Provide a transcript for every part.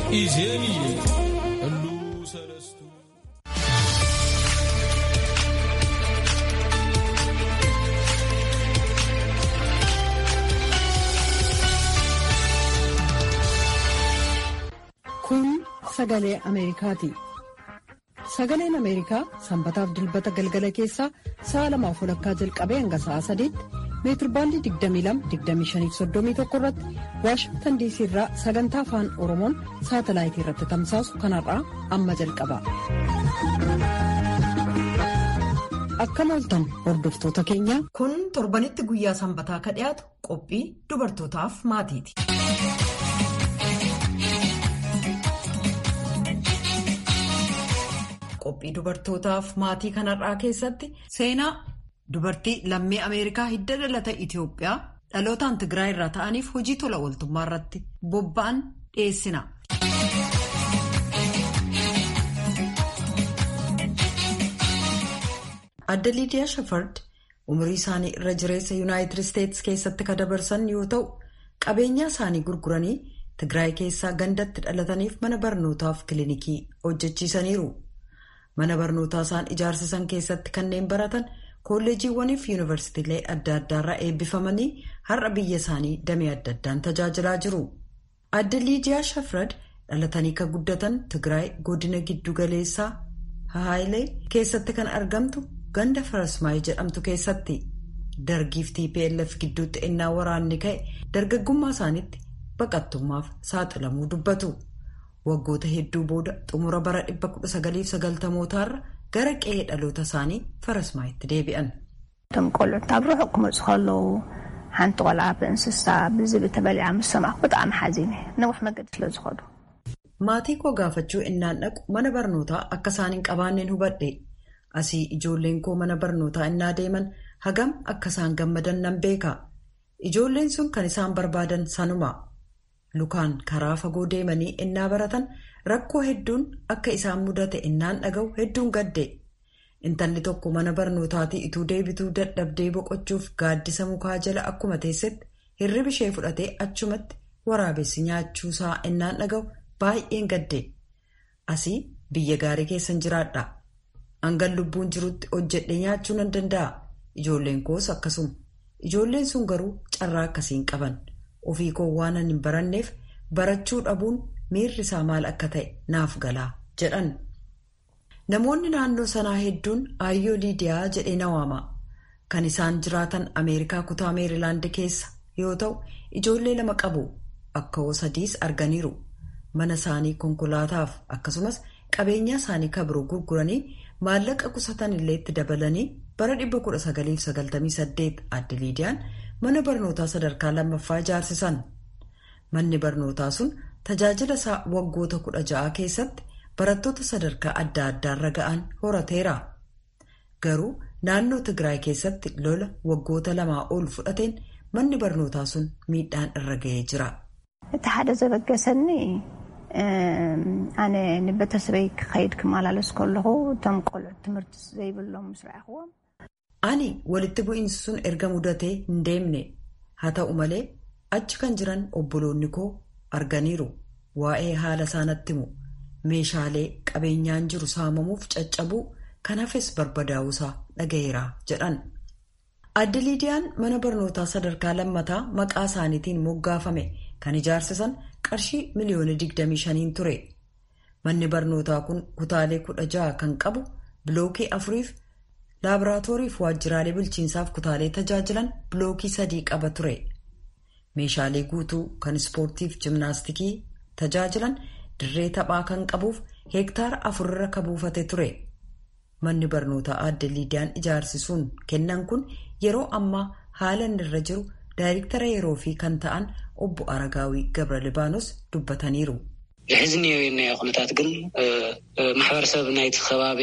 ኢዜንየ ሁሉ ሰለስቱ Kun sagalee Ameerikaati. Sagaleen Ameerikaa sanbataaf dilbata galgala keessaa sa'a lamaaf walakkaa jalqabee hanga sa'a sadiitti meetirbaandii 22-25-31 irratti Waashingtan diisii irraa sagantaa afaan Oromoon saatalaayitii irratti tamsaasu kanarraa amma jalqaba. Akkam ooltan hordoftoota keenya. Kun torbanitti guyyaa sanbataa ka dhiyaatu qophii dubartootaaf maatiiti. Qophii dubartootaaf maatii kanarraa keessatti seenaa dubartii lammii Ameerikaa hidda dhalata Itoophiyaa dhalootaan Tigraay irraa ta'aniif hojii tola ooltummaa irratti bobba'an dhiyeessina. Adda Liidiyaa Shafard umurii isaanii irra jireessa Yuunaayitid Isteetsi keessatti ka dabarsan yoo ta'u qabeenyaa isaanii gurguranii Tigraay keessaa gandatti dhalataniif mana barnootaaf kilinikii hojjechiisaniiru. Mana barnootaa isaan ijaarsisan keessatti kanneen baratan kolleejiiwwaniif yuunivarsiitiilee adda addaarraa eebbifamanii har'a biyya isaanii damee adda addaan tajaajilaa jiru. Adda Liidiyaa Shafrad dhalatanii kan guddatan Tigraay godina giddu galeessaa Hahaayilee keessatti kan argamtu ganda Farasmaayii jedhamtu keessatti dargiif TPLF gidduutti ennaa waraanni ka'e dargaggummaa isaaniitti baqattummaaf saaxilamuu dubbatu. Waggoota hedduu booda xumura bara 1990mootaarra gara qe'ee dhaloota isaanii Farasmaayitti deebi'an. እቶም ቆልዑት ኣብ ርሑቕ ክመፁ ከለዉ ሓንቲ ቆልዓ ብእንስሳ ብዝብል ተበሊዓ ምስ ሰማዕኩ ብጣዕሚ ሓዚነ ነዊሕ መገዲ ስለ ዝኸዱ Maatii koo gaafachuu innaan dhaqu mana barnootaa akka isaan hin qabaanneen hubadhe. Asii ijoolleen koo mana barnootaa innaa deeman hagam akka isaan gammadan nan beeka. Ijoolleen sun kan isaan barbaadan sanuma. Lukaan karaa fagoo deemanii innaa baratan rakkoo hedduun akka isaan mudate innaan dhaga'u hedduun gadde. Intalli tokko mana barnootaatii ituu deebituu dadhabdee boqochuuf gaaddisa mukaa jala akkuma teessetti hirribi ishee fudhatee achumatti waraabessi nyaachuusaa innaan dhaga'u baay'een gadde. Asii biyya gaarii keessan jiraadha. Hangan lubbuun jirutti hojjedhee nyaachuu nan danda'a. Ijoolleen koos akkasuma. Ijoolleen sun garuu carraa akkasiin qaban. Ofii koo waan hin baranneef barachuu dhabuun miirri isaa maal akka ta'e naaf galaa jedhan. Namoonni naannoo sanaa hedduun Aayyoo Liidiyaa jedhee na waama. Kan isaan jiraatan Ameerikaa kutaa Meerilaand keessa yoo ta'u ijoollee lama qabu. Akka hoo sadiis arganiiru. Mana isaanii konkolaataaf akkasumas qabeenyaa isaanii kabiroo gurguranii maallaqa qusatan illee itti dabalanii bara 1998 adda Liidiyaan mana barnootaa sadarkaa lammaffaa ijaarsisan. Manni barnootaa sun tajaajila isaa waggoota kudha ja'a keessatti barattoota sadarkaa adda addaarra ga'an horateera. Garuu naannoo Tigraay keessatti lola waggoota lamaa ol fudhateen manni barnootaa sun miidhaan irra ga'ee jira. እቲ ሓደ ዘበገሰኒ ኣነ ንቤተሰበይ ክኸይድ ክመላለስ ከለኹ እቶም ቆልዑት ትምህርቲ ዘይብሎም ምስ ረኣኽዎም Ani walitti bu'iinsi sun erga mudatee hin deemne haa ta'u malee achi kan jiran obboloonni koo arganiiru waa'ee haala isaanatti himu meeshaalee qabeenyaan jiru saamamuuf caccabuu kan hafes barbadaa'uusaa dhaga'eera jedhan. Adda Liidiyaan mana barnootaa sadarkaa lammataa maqaa isaaniitiin moggaafame kan ijaarsisan qarshii miliyoona 25 ture. Manni barnootaa kun kutaalee kudha jaha kan qabu bilookii afuriif laaboraatoorii fi waajjiraalee bulchiinsaaf kutaalee tajaajilan bilookii sadii qaba ture. Meeshaalee guutuu kan ispoortiif jimnaastikii tajaajilan dirree taphaa kan qabuuf heektaara afurra kan buufate ture. Manni barnootaa adda Liidiyaan ijaarsisuun kennan kun yeroo ammaa haala inni irra jiru daayirektara yeroo fi kan ta'an obbo Aragaawii Gabra Libaanos dubbataniiru. ዝሕዚ እኒኦ ኩነታት ግን ማሕበረሰብ ናይቲ ከባቢ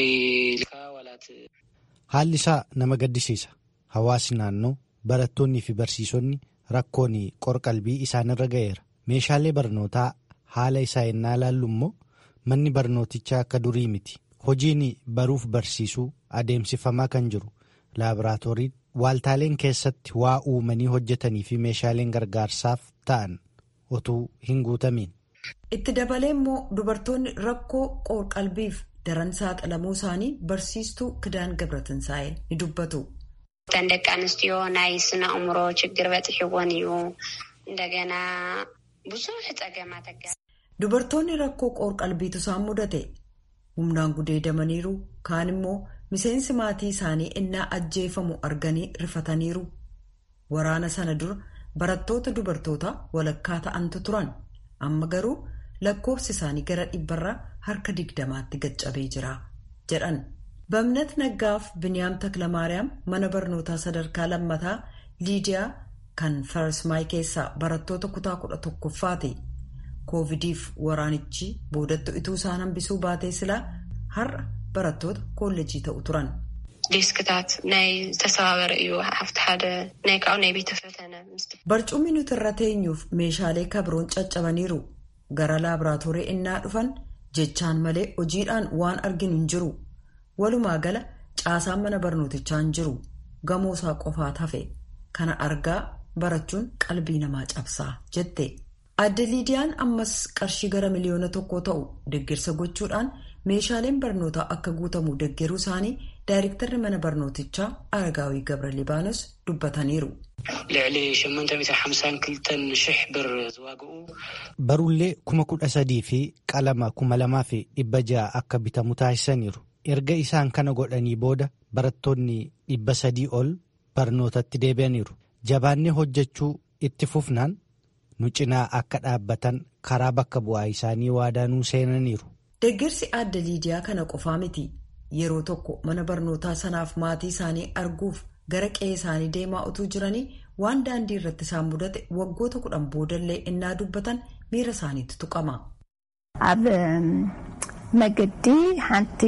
Haalli isaa nama gaddisiisa. Hawaasni naannoo barattoonnii fi barsiisonni rakkoon qorqalbii isaanirra ga'eera. Meeshaalee barnootaa haala isaa ennaa ilaallu immoo manni barnootichaa akka durii miti. Hojiin baruuf barsiisuu adeemsifamaa kan jiru laaboraatooriin waaltaaleen keessatti waa uumanii hojjetanii fi meeshaaleen gargaarsaaf ta'an otuu hin guutamiin. Itti dabalee immoo dubartoonni rakkoo qoor-qalbiif daran saaxilamuu isaanii barsiistuu Kidaan Gabratinsaa'ee ni dubbatu. ተን ደቂ ኣንስትዮ ናይ ስነ ኣእምሮ ችግር በፅሒዎን እዩ እንደገና ብዙሕ ፀገማት ኣጋ Dubartoonni rakkoo qoor-qalbiitu isaan mudate humnaan gudeedamaniiru kaan immoo miseensi maatii isaanii innaa ajjeefamu arganii rifataniiru. Waraana sana dura barattoota dubartoota walakkaa ta'antu turan amma garuu lakkoofsi isaanii gara dhibbarraa harka digdamaatti gaccabee jira jedhan. Bamnat Naggaaf Biniyaam Taklamaariyaam mana barnootaa sadarkaa lammataa Liidiyaa kan Farsmaay keessaa barattoota kutaa kudha tokkoffaati. Koovidiif waraanichi boodattu ituu isaan hambisuu baatee silaa har'a barattoota koolleejii ta'u turan. ዴስክታት ናይ ዝተሰባበረ እዩ ሓፍቲ ሓደ ናይ ካብኡ ናይ ቤተ ፈተነ Barcummi nuti irra teenyuuf meeshaalee kabroon caccabaniiru. Gara laaboraatoorii innaa dhufan jechaan malee hojiidhaan waan arginu hin jiru. Walumaa gala caasaan mana barnootichaa hin jiru. Gamoo isaa qofaat hafe. Kana argaa barachuun qalbii namaa cabsaa jette. Adde Liidiyaan ammas qarshii gara miliyoona tokkoo ta'u deeggarsa gochuudhaan meeshaaleen barnootaa akka guutamu deeggaruu isaanii daayirektarri mana barnootichaa Aragaawii Gabra Libaanos dubbataniiru. ልዕሊ 852 ሽሕ ብር ዝዋግኡ Barullee kuma kudha sadii fi qalama kuma lamaa fi dhibba ja'a akka bitamu taasisaniiru. Erga isaan kana godhanii booda barattoonni dhibba sadii ol barnootatti deebi'aniiru. Jabaannee hojjechuu itti fufnaan nu cinaa akka dhaabbatan karaa bakka bu'aa isaanii waadaa nuu seenaniiru. Deeggarsi adda Liidiyaa kana qofaa miti. Yeroo tokko mana barnootaa sanaaf maatii isaanii arguuf gara qe'ee isaanii deemaa utuu jiranii waan daandii irratti isaan mudate waggoota kudhan boodallee innaa dubbatan miira isaaniitti tuqama. ኣብ እም፣ መገዲ ሓንቲ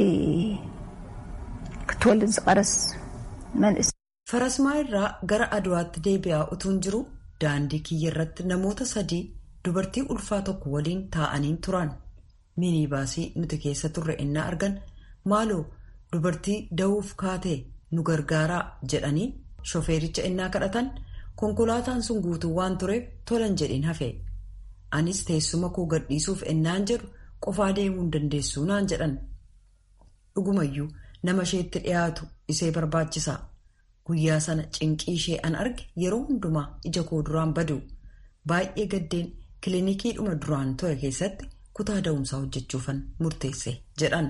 ክትወልድ ዝቐረስ መንእስ Farasmaa irraa gara Aduwaatti deebi'aa utuun jiru daandii kiyya irratti namoota sadii dubartii ulfaa tokko waliin taa'anii turan. Minibaasii nuti keessa turre innaa argan maaloo dubartii da'uuf kaatee nu gargaaraa jedhanii shofeericha innaa kadhatan konkolaataan sun guutuu waan tureef tolan jedhin hafe. Anis teessuma koo gadhiisuuf ennaan jedhu qofaa deemuu hin dandeessu naan jedhan. Dhugumayyuu nama isheetti dhiyaatu isee barbaachisa. Guyyaa sana cinqii ishee an arge yeroo hundumaa ija koo duraan badu. Baay'ee gaddeen kilinikiidhuma duraan ture keessatti kutaa da'umsaa hojjechuufan murteesse jedhan.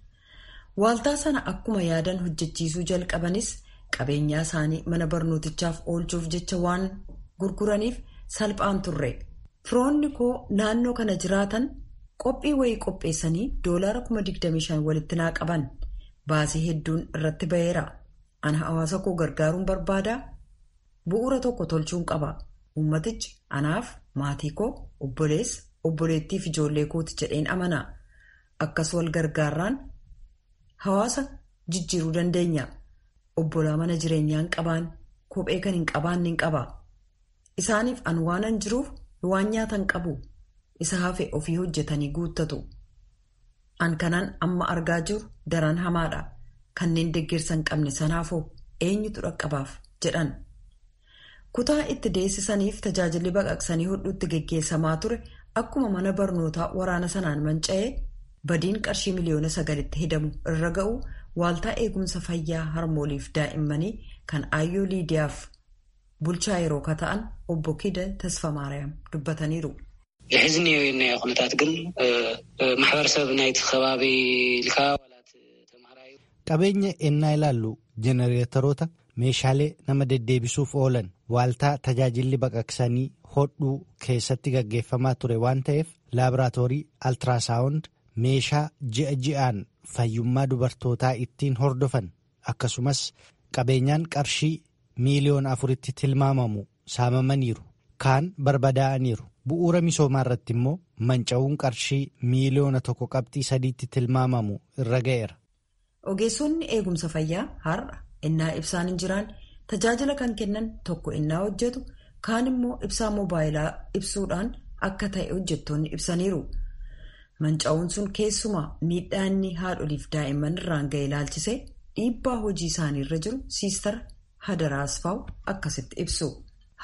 Waaltaa sana akkuma yaadan hojjechiisuu jalqabanis qabeenyaa isaanii mana barnootichaaf oolchuuf jecha waan gurguraniif salphaan turre. Firoonni koo naannoo kana jiraatan qophii wayii qopheessanii doolaara 25,000 walitti naa qaban. Baasii hedduun irratti ba'eera. Ana hawaasa koo gargaaruun barbaadaa? Bu'uura tokko tolchuun qaba. Uummatichi anaaf maatii koo obboleessa obboleettii fi ijoollee kooti jedheen amana. Akkas wal gargaarraan hawaasa jijjiiruu dandeenya. Obbolaa mana jireenyaa hin qabaan kophee kan hin qabaanne hin qaba. Isaaniif an waanan jiruuf waan nyaatan qabu. Isa hafe ofii hojjetanii guuttatu. An kanaan amma argaa jiru daran hamaadha. Kanneen deeggarsa hin qabne sanaafoo eenyutu dhaqqabaaf jedhan. Kutaa itti deessisaniif tajaajilli baqaqsanii hodhuutti geggeessamaa ture akkuma mana barnootaa waraana sanaan manca'ee badiin qarshii miliyoona sagalitti hidamu irra ga'u waaltaa eegumsa fayyaa harmooliif daa'immanii kan aayyoo liidiyaaf bulchaa yeroo kata'an obbo Kida Tasfamaariyaam dubbataniiru. ዝሕዝኒ ናይ ኩነታት ግን ማሕበረሰብ ናይቲ ከባቢ ኢልካ ዋላት ተምሃራዩ Qabeenya ennaa ilaallu jenereetoroota meeshaalee nama deddeebisuuf oolan waaltaa tajaajilli baqaqsanii hodhuu keessatti gaggeeffamaa ture waan ta'eef laaboraatoorii altiraasaawund meeshaa ji'a ji'aan fayyummaa dubartootaa ittiin hordofan akkasumas qabeenyaan qarshii miiliyoona afuritti tilmaamamu saamamaniiru kaan barbadaa'aniiru bu'uura misoomaa irratti immoo manca'uun qarshii miiliyoona tokko qabxii sadiitti tilmaamamu irra ga'eera. Ogeessonni eegumsa fayyaa har'a innaa ibsaan hin jiraan tajaajila kan kennan tokko innaa hojjetu kaan immoo ibsaa moobaayilaa ibsuudhaan akka ta'e hojjettoonni ibsaniiru. Manca'uun sun keessumaa miidhaa inni haadholiif daa'imman irraan ga'e ilaalchisee dhiibbaa hojii isaanii irra jiru siistara Hadara Asfaaw akkasitti ibsu.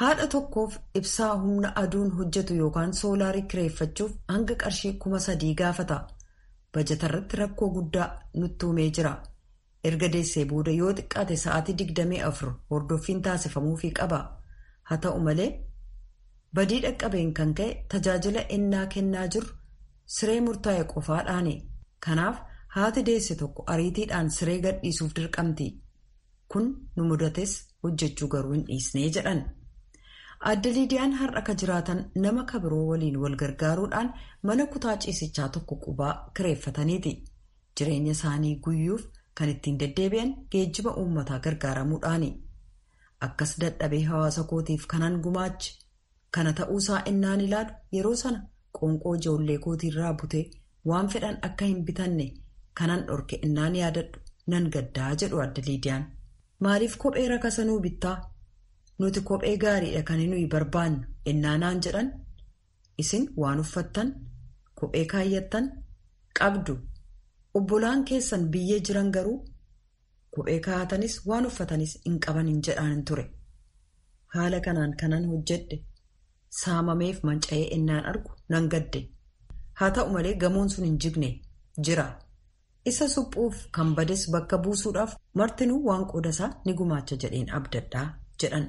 haadha tokkoof ibsaa humna aduun hojjetu yookaan soolaarii kireeffachuuf hanga qarshii kuma sadii gaafata bajatarratti rakkoo guddaa nutti uumee jira erga deessee booda yoo xiqqaate sa'aatii digdamii afur hordoffiin taasifamuufii qaba haa ta'u malee badii dhaqqabeen kan ka'e tajaajila ennaa kennaa jirru siree murtaa'e qofaadhaani kanaaf haati deesse tokko ariitiidhaan siree gadhiisuuf dirqamti kun nu mudates hojjechuu garuu hin dhiisnee jedhan. Adda Liidiyaan har'a ka jiraatan nama kabiroo waliin wal gargaaruudhaan mana kutaa ciisichaa tokko qubaa kireeffataniiti. Jireenya isaanii guyyuuf kan ittiin deddeebi'an geejjiba uummataa gargaaramuudhaani. Akkas dadhabee hawaasa kootiif kanan gumaachi. Kana ta'uusaa innaan ilaalu yeroo sana qoonqoo ijoollee kootiirraa butee waan fedhan akka hin bitanne kanan dhorke innaan yaadadhu nan gaddaa jedhu adda Liidiyaan. Maaliif kophee rakasanuu bittaa? nuti kophee gaariidha kan nuyi barbaannu ennaanaan jedhan isin waan uffattan kophee kaayyattan qabdu obbolaan keessan biyyee jiran garuu kophee kaa'atanis waan uffatanis hin qaban hin jedhaan ture haala kanaan kanan hojjedhe saamameef manca'ee ennaan argu nan gadde haa ta'u malee gamoon sun hin jigne jira isa suphuuf kan bades bakka buusuudhaaf martinuu waan qoodasaa ni gumaacha jedheen abdadhaa jedhan.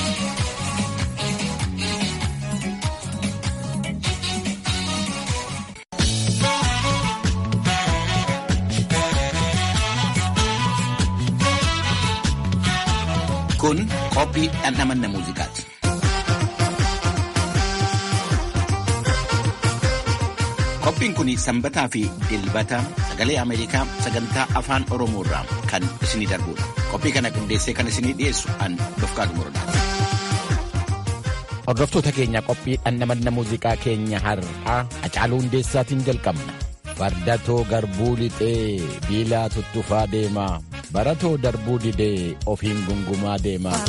Kun qophii dhandhamanna muuziqaati. Qophiin kun sanbataa fi dilbata sagalee Ameerikaa sagantaa afaan Oromoo irraa kan isinii darbudha. Qophii kana qindeessee kan isinii dhiyeessu an Dofqaatu Morodaati. Hordoftoota keenya qophii dhandhamanna muuziqaa keenya har'aa Hacaaluu Hundeessaatiin jalqabna. Fardatoo garbuu lixee biilaa tuttufaa deemaa baratoo darbuu didee ofiin gungumaa deemaa.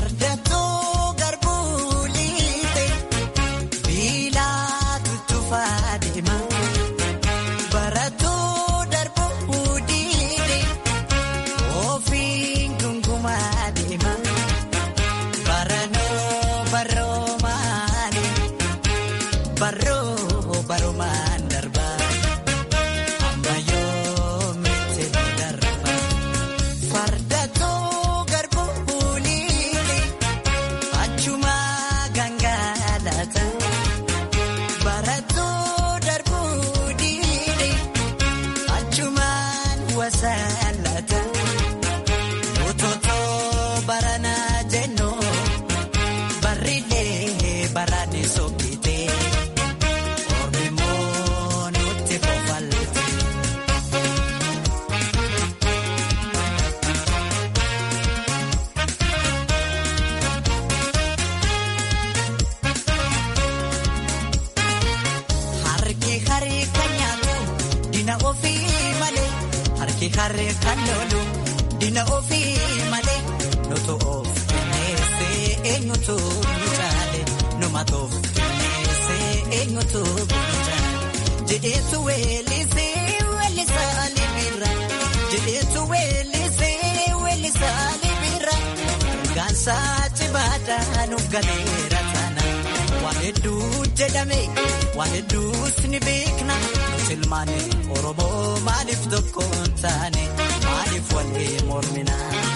Harree kan lolu dina ofii malee nutu of kenneessee eenyutu nu caale numatuuf kenneessee eenyutu nu caale jedheetu weellisee weellisaa libira jedheetu weellisee weellisaa libira gaansaa cibaadhaa nu galeera taana waan hedduu jedhame waan hedduus ni beekna. Silmaane Oromoo maaliif tokko hin taane maaliif walii mormina.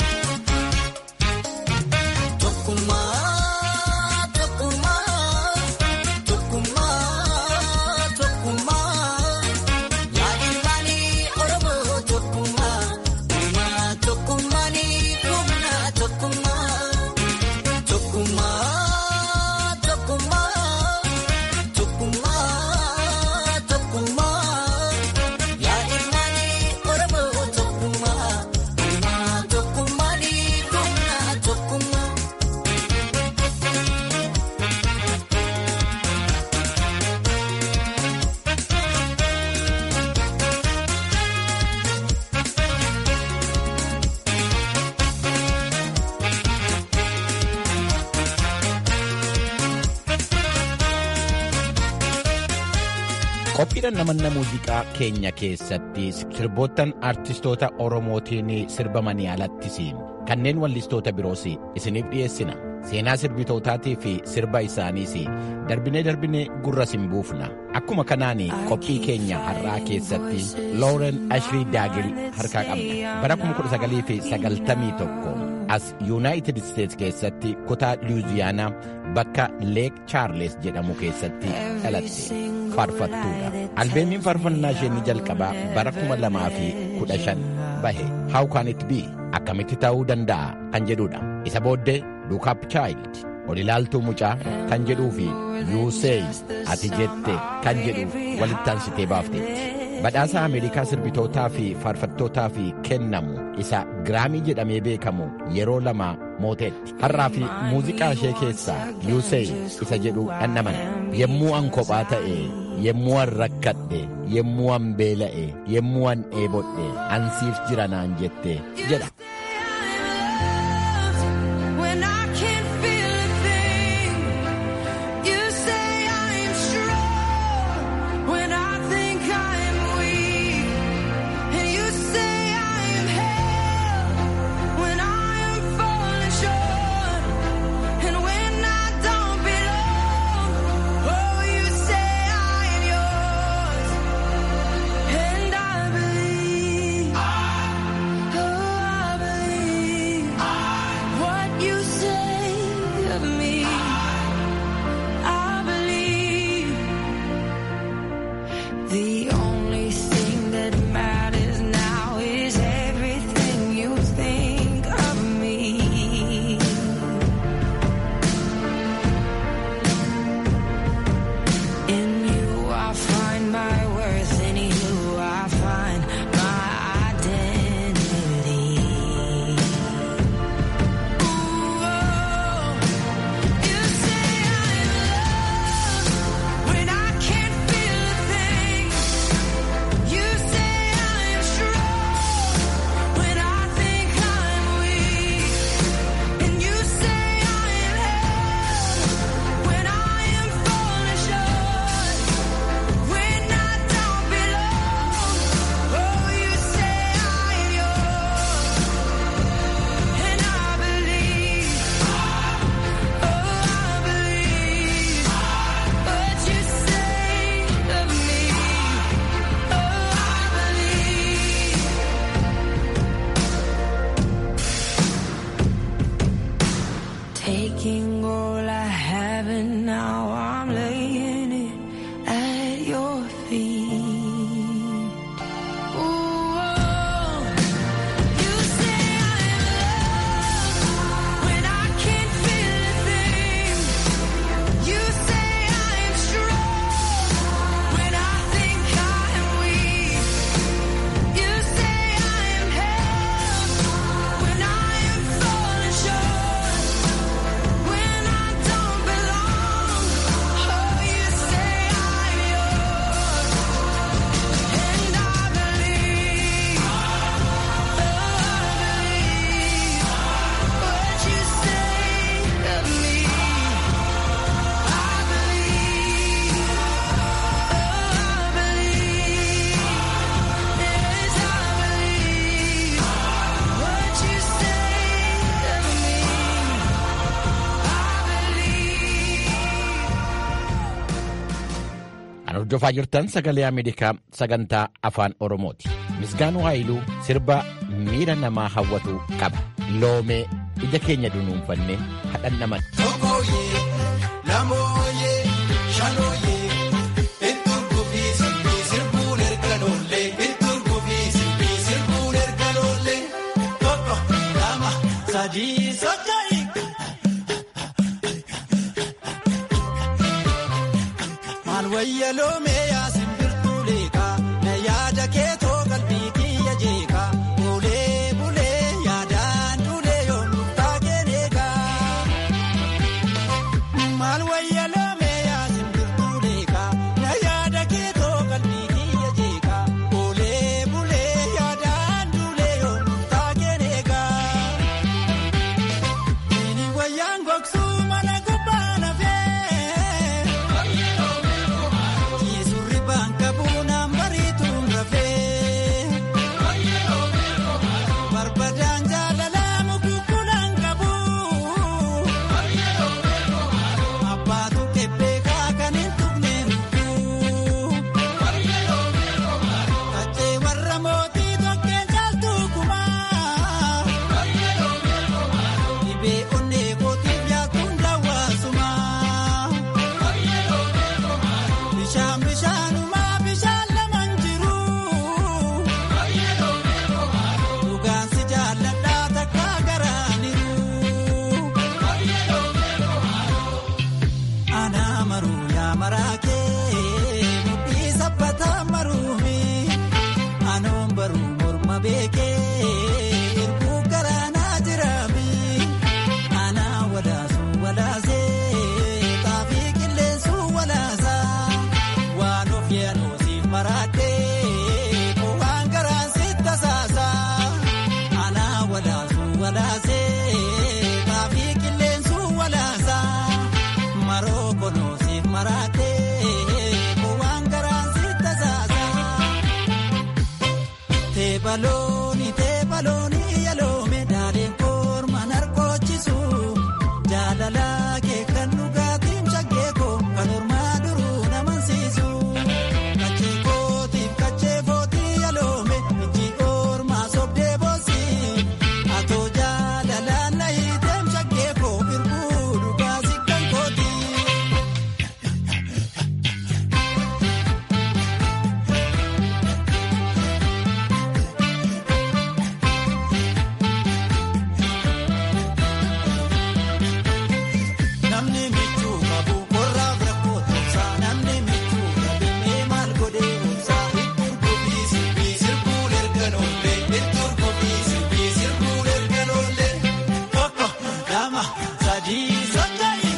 Tokkummaa tokkummaa tokkummaa tokkummaa yaa ilmaanii Oromoo tokkummaa uumaa tokkummaanii humna tokkummaa tokkummaa tokkummaa tokkummaa. Qophiidhaan namanna muuziqaa keenya keessatti sirboottan artistoota Oromootiin sirbamanii alattisiin kanneen wallistoota biroos isiniif dhiyeessina. seenaa sirbitootaatii fi sirba isaaniis darbinee darbinee gurra sin buufna akkuma kanaan qophii keenya har'aa keessatti looren ashrii daagil harkaa qabna bara 1991 as yuunaayitid isteets keessatti kutaa luuziyaanaa bakka leek chaarles jedhamu keessatti dhalatte faarfattuudha albeemiin faarfannaa ishee ni jalqabaa bara 2015 bahe how can it be akkamitti ta'uu danda'a kan jedhudha isa booddee look up child ol ilaaltuu mucaa kan jedhuu fi yuusey ati jette kan jedhu walitti aansitee baafteetti badhaasa ameerikaa sirbitootaa fi faarfattootaaf kennamu isa giraamii jedhamee beekamu yeroo lama mooteetti har'aa fi muuziqaa ishee keessaa yuusey isa jedhu dhannaman yemmuu an kophaa ta'e yemmuu an rakkadhe yemmuu an beela'e yemmuu an dheebodhe ansiif jira naan jette jedha When I can't feel a thing, you say I am strong. When I think I am weak, and you say I am held. When I am falling short, and when I don't belong, oh, you say I am yours, and I believe. Oh, I believe. What you say of me, I believe. The only thing that matters now is everything you think of me. In you I find my worth, in you I find my identity. You say I'm loved when I can't feel a thing. You say I'm strong when I think I'm weak, and you say I am held when I am falling short. When I don't belong, oh, you say I am yours, and I believe. Oh, I believe what you say of me. Oh, I believe. Taking all I have and now I'm laying it at your feet. Ooh, you say I'm loved when I can't feel a thing. You say I'm strong when I think I'm weak. You say I'm held when I am falling short. When I don't belong, oh, you say I'm yours, and I believe. Oh, I believe what you say of me. I believe. Oh, I believe. Yes, I believe what you say of me. Kan hordofaa jirtan sagalee Ameerikaa sagantaa afaan Oromooti. Misgaanuu Haayiluu sirba miira namaa hawwatu qaba. Loomee ija keenya dunuunfannee hadhan naman. Tokkooyee, lamooyee, shanooyee, itturkuu fi sirbii sirbuun erga noollee, itturkuu fi sirbii sirbuun erga noollee. Tokko, lama, sadii, socho'i. Maal wayya loomee yaa simbirtuu leekaa, na yaada keetoo qalbii kiyya jeekaa. Bulee bulee yaadaan duulee yoomuu taageen eegaa. Maal wayya loomee yaa simbirtuu leekaa, na yaada keetoo qalbii kiyya jeekaa. Bulee bulee yaadaan duulee yoomuu taageen eegaa. Ini wayyaan gogsuu mana gubbaa lafee. beekee irbuu garaanaa jiraami aanaa walaasu walaasee xaafii qilleensu walaasaa waan of yaadosiif maraatee waan garaan sitti tasaasaa aanaa walaasu walaasee xaafii qilleensu walaasaa maroo konoosiif maraatee waan garaan sitti tasaasaa. Teebalooni teebalooni yaloome daadhiin korma narkoochisu jaalala kee kan dhugaatiin shaggee koo kan hormaa duruu namansiisu kachee kootiif kachee footii yaloome ijji kormaa sobdee boosi atoo jaalalaan na hiiteem shaggee koo irbuu dhugaasi kan kooti. Namni michuu qabu qorraaf rakkoo tumsaa namni michuu qabu mee maal godhee obsaa ittiin kophii sirbii sirbuun erga noollee ittiin kophii sirbii sirbuun erga noollee tokko lama sadii soddoni.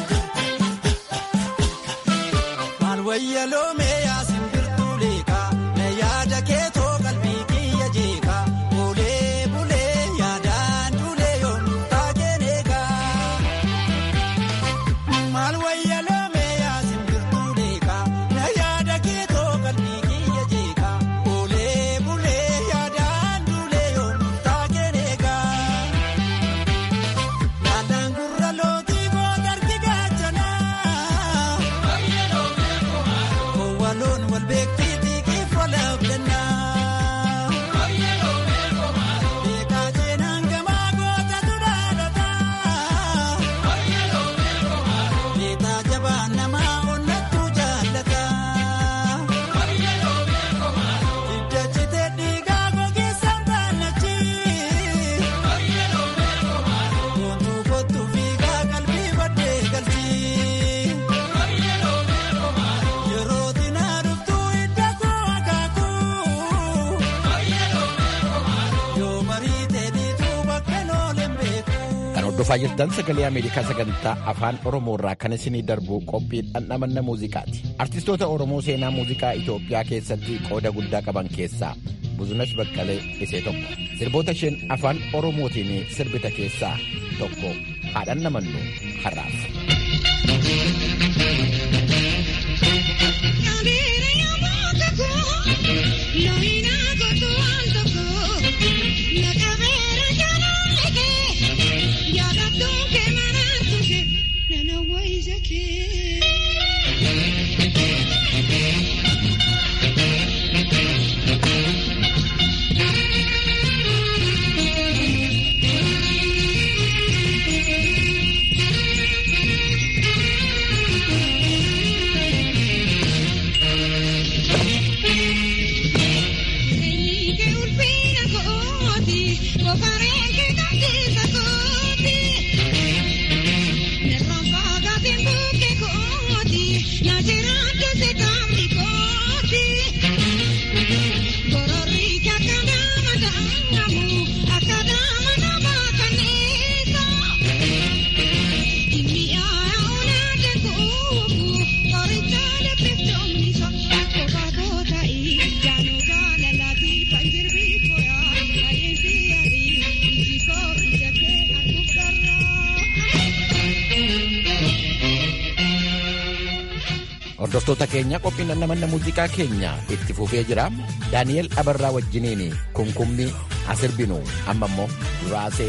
Maal wayya loomee yaasin birtuu leekaa na yaada keetoo qalbii kiyya jeekaa bulee bulee yaadaan duulee yoon taakeen eegaa. Maal wayya loomee yaasin birtuu leekaa na yaada keetoo qalbii kiyya jeekaa bulee bulee yaadaan duulee yoon taakeen eegaa. Yaadaan gurra lootii booda argi gaachanaa. Waloon wal beektii xiqqeef walaaf dannaa. Beekaa seenaan gamaa gootatu dhaadhataa. Beekaa jabaan namaa onnattu jaallataa. Hidda citee dhiigaa gogeessaan taanachi. Boontuu kottuu fiigaa qalbii baddee galchi. Yeroo dinaa dhuftuu hidda koo akaakuu. Yoo marii teedhiituu bakka nooleen beeku. Kan hordofaa jirtan sagalee Ameerikaa sagantaa afaan Oromoo irraa kan isinii darbu qophii dhandhamanna muuziqaati. Artistoota Oromoo seenaa muuziqaa Itoophiyaa keessatti qooda guddaa qaban keessaa Buzunash Baqqalee isee tokko. Sirboota isheen afaan Oromootiin sirbite keessaa tokko haa dhandhamannu har'aaf. Hordoftoota keenya qophiin dhandhamanna muuziqaa keenya itti fufee jira. Daani'el Abarraa wajjiniin kunkummi asirbinu amma immoo duraasee.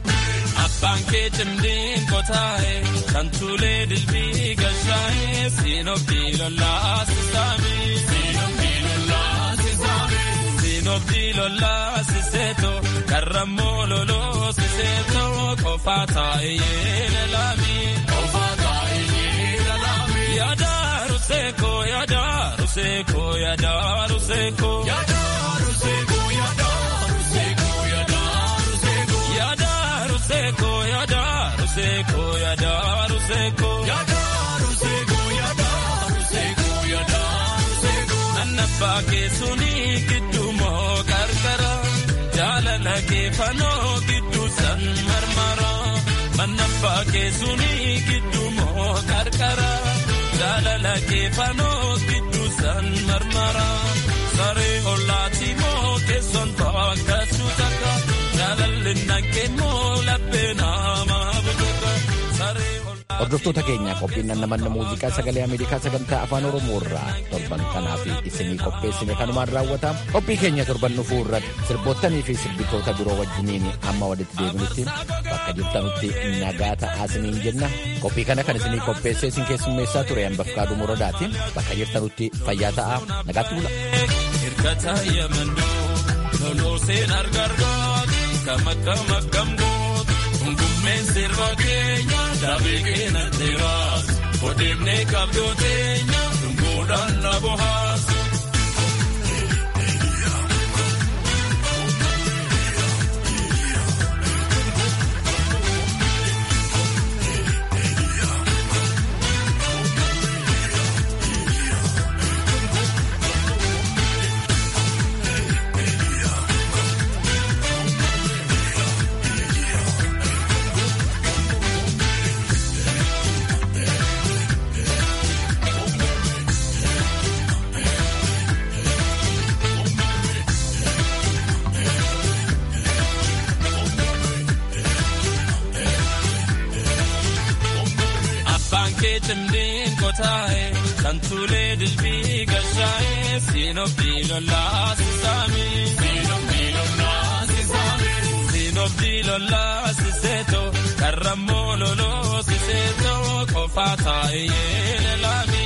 Abbaan kee cimdiin qotaa'e kan tuulee dilbii gashaa'e siinobdii lollaa sisaame. Siinobdii lollaa sisaame. Siinobdii lollaa siseeto karrammoo loloo siseeto qofaa taa'e yeela laami. Qofaa taa'e yeela laami. Yaada ruseko yaada ruseko yaada ruseko. Yaada ruseko yaada ruseko yaada ruseko. Yaada ruseko yaada ruseko yaada ruseko. Yaada ruseko yaada ruseko yaada ruseko. Nannabbaa keessuun gidduu moo qarqara jaalala keefanoo gidduu san marmara mannaffaa keessuni gidduu moo qarqara jaalala keefanoo gidduu san marmara saree ollaati moo keessoon taakkachuu takka jaalalli nakkee moo laphee namaa butuka saree Hordoftoota keenya qophiin namanna muuziqaa sagalee Ameerikaa sagantaa afaan Oromoo irraa torban kanaaf isinii qopheessine kanumaan raawwata. Qophii keenya torban dhufuu irratti sirboottanii fi sirbitoota biroo wajjiniin amma walitti deebinutti bakka jirtanutti nagaa ta'aa isiniin jenna. Qophii kana kan isinii qopheessee isin keessummeessaa ture Ambafqaaduu Muradaati. Bakka jirtanutti fayyaa ta'aa nagaatti bula. Hirkata yamandoo lolooseen argargaa kam akkam akkam gootu hungummeen sirba keenya daabee keenya dheeraas odeemnee qabdoo teenya dunguudhaan na bohaas. cimdiin kotaaye santuulee dilbii gashaa'e siinobdii lollaa sisaami. Siinobdii lollaa siseeto karrammoo loloo siseeto qofaa taa'e yeele laami.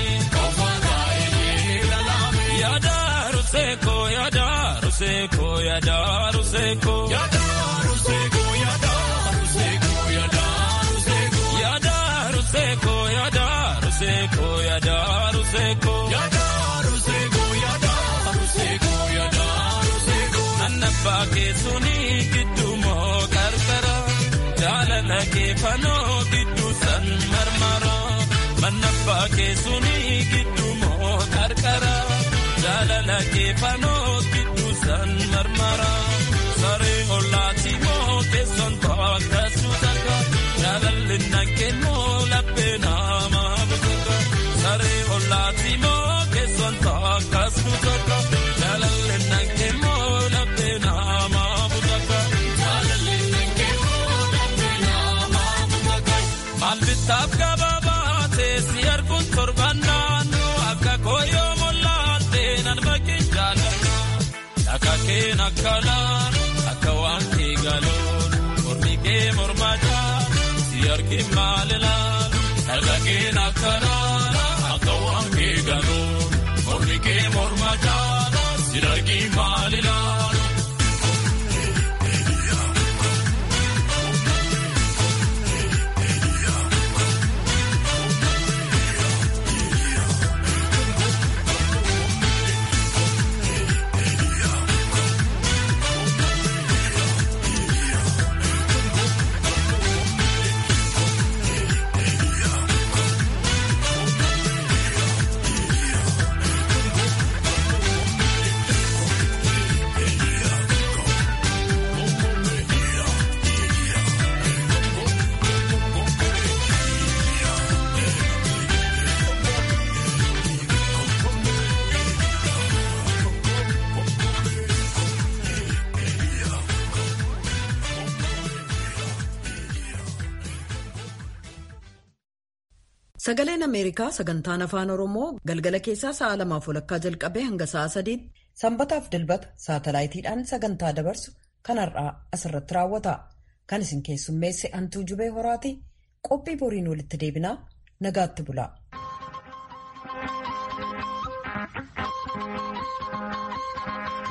Yaada ruseeko yaada ruseeko yaada ruseeko. Yaada ruseeko yaada ruseeko yaada ruseeko. Yaada ruseeko yaada ruseeko yaada ruseeko. Yaada ruseeko yaada ruseeko yaada ruseeko. Annabbaa keessuni gidduu moo qarqara jaalala keefanoo gidduu san marmara. Mannabbaa keessuni gidduu moo qarqara jaalala keefanoo gidduu san marmara. Saree ollaati moo keessoon taakkachuu takka jaalalli nakkee moo laphee namaa butuka. Saree ollaati moo keessoon taakkachuu takka jaalalli nakkee moo laphee namaa butuka. Jaalalli nakkee moo laphee namaa butuka. Maal bittaaf gabaabaa teessi arguun torban naannoo akka kooyoo mollaattee nan bakkin jaalladha. Akka keen akka laan akka waan kee galoon mormi kee morma caa si argin maal ilaal. Akka keen akka laan akka waan kee galoon mormi kee morma caa si argin maal ilaal. Sagaleen Ameerikaa sagantaan afaan Oromoo galgala keessaa sa'a lamaaf walakkaa jalqabee hanga sa'a sadiitti sanbataaf dilbata saatalaayitiidhaan sagantaa dabarsu kan har'aa asirratti raawwata. Kan isin keessummeesse hantuu jubee horaati qophii boriin walitti deebinaa nagaatti bula.